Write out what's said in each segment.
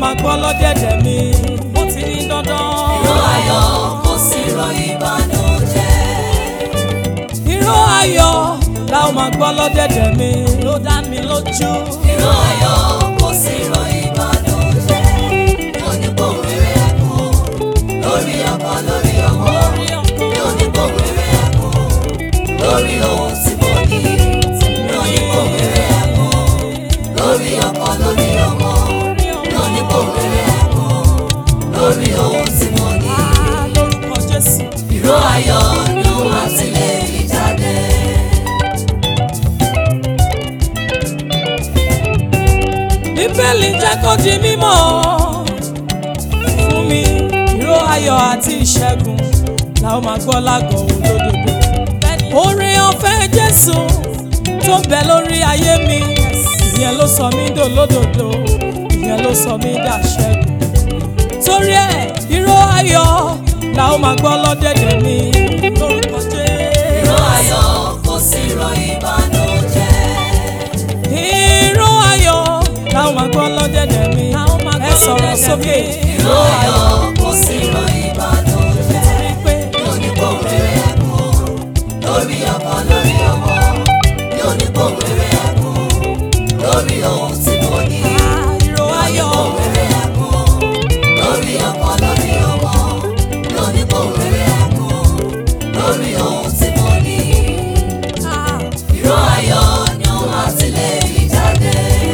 máa gbọ́ lọ́dẹ̀dẹ̀ mi ó ti ní dandan. ìró ayọ̀ kò sí ìró ìbànújẹ́. ìró ayọ̀ la ó máa gbọ́ lọ́dẹ̀dẹ̀ mi ló dá mi lójú. ìró ayọ̀ kò sí ìró ìbànújẹ́. yóò ní kó rere ẹkún lórí ọkọ lórí ọmọ. yóò ní kó rere ẹkún lórí ohun tí mo ní. yóò ní kó rere ẹkún lórí ọkọ lórí ọmọ. yóò ní kó rere ẹkún lórí ohun tí mo ní. Ah, lórúkọ Jésù. ìró ayọ̀ ni ó máa tilẹ̀ yí jáde. bíbélì jẹ́ kó di mímọ̀ fún mi ìró ayọ̀ àti ìṣẹ́gun la ó máa gbọ́ lágọ̀ọ́ olódodo. oore ọ̀fẹ́ Jésù tó ń bẹ lórí ayé mi ìyẹn ló sọ mí dòlódodo ìyẹn ló sọ mí dàṣẹ́gun. torí ẹ̀ ìró ayọ̀ la ó máa gbọ́ lọ́dẹ̀dẹ̀ mi lórúkọ Jésù. ìró ayọ̀ kò sí ìró ìbànújẹ́. ìró ayọ̀ la ó máa gbọ́ lọ́dẹ̀dẹ̀ mi ẹ sọ̀rọ̀ sókè. ìró ayọ̀ kò sí ìró ìbànújẹ́. Torí pé yóò ní kó rere ẹkún lórí ọkọ lórí ọmọ. yóò ní kó rere ẹkún lórí ohun tí mo ní. ìró ayọ̀ kó rere ẹkún lórí ọkọ lórí ọmọ. yóò ní kó rere ẹkún lórí ohun tí mo ní. ìró ayọ̀ ni ó máa tilẹ̀ yí jáde.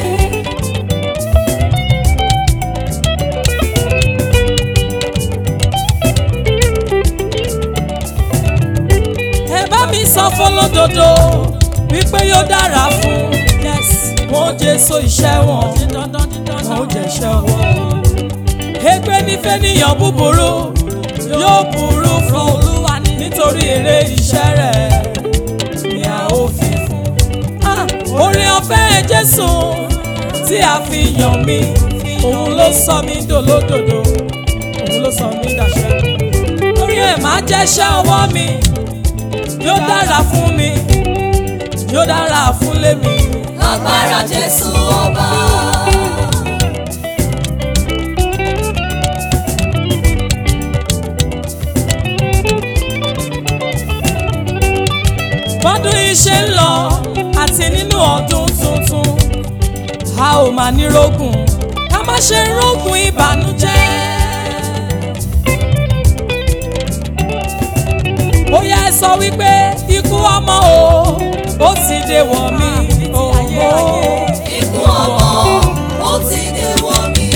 ẹ bá mi sọ fọlọ́dodo wípé yóò dára fún wọn jésù iṣẹ́ wọn wọn jẹ iṣẹ́ wọn. ègbé nífẹ̀ẹ́ níyàn búburú yóò burú fún olúwa nítorí èrè iṣẹ́ rẹ̀ ni a ó fi fún. Ah, oore ọ̀fẹ́ jésù tí a fi yàn mí òun ló sọ mí dòlódòdó òun ló sọ mí dàṣẹ́gun lórí ẹ̀ máa jẹ́ṣẹ́ ọwọ́ mi yóò dára fún mi yóò dára fún lémi. agbára jésù ọba. bọ́dún iṣẹ́ ń lọ àti nínú ọdún tuntun a ò máa ní rógùn ká má ṣe rógùn ìbànújẹ́. bóyá ẹ sọ wípé ikú ọmọ o ó ti dé wọ̀ mí. òwò. ikú ọmọ ó ti dé wọ̀ mí.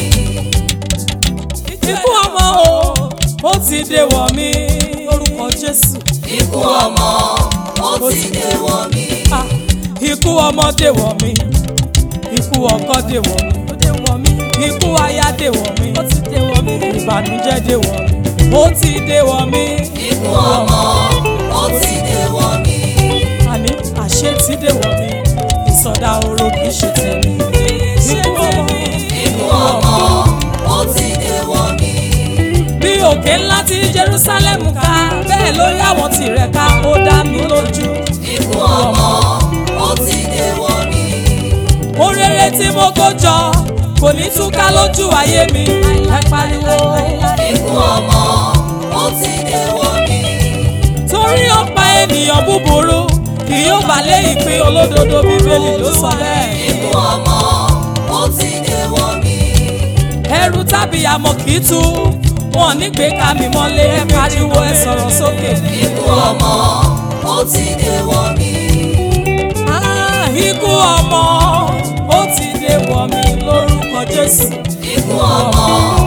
ikú ọmọ o ó ti dé wọ̀ mí. lórúkọ Jésù. ikú ọmọ ó ti dé wọ̀ mí. Ah, ikú ọmọ dè wọ̀ mí ikú ọkọ dè wọ̀ mí ó dè wọ̀ mí ikú aya dè wọ̀ mí ó ti dè wọ̀ mí ìbànújẹ́ dè wọ̀ mí ó ti dè wọ̀ mí ikú ọmọ ó ti dé wọ̀ mí. àní àṣẹ ti dè wọ̀ mí ìsọdá oró kì í ṣe tèmi ikú ọmọ ikú ọmọ ó ti dé wọ̀ mí. bí òkè ńlá tí Jerusalem ká bẹ́ẹ̀ lórí àwọn tirẹ̀ ká ó dá mi lójú ikú ọmọ ó ti dé wọ̀ mí. orere tí mo kó jọ kò ní túká lójú ayé mi ẹ pariwo. ikú ọmọ ó ti dé wọ̀ mí. torí ọ̀pá ènìyàn búburú kì yóò bá lé ìpín olódodo bíbélì ló sọ bẹ́ẹ̀. ikú ọmọ ó ti dé wọ̀ mí. ẹrù tàbí àmọ́ kì í tú wọn nígbè ká mi mọ́lé ẹ pariwo ẹ sọ̀rọ̀ sókè. ikú ọmọ ó ti dé wọ̀ mí. Ah, ikú ọmọ ó ti dé wọ̀ mí lórúkọ Jésù. ikú ọmọ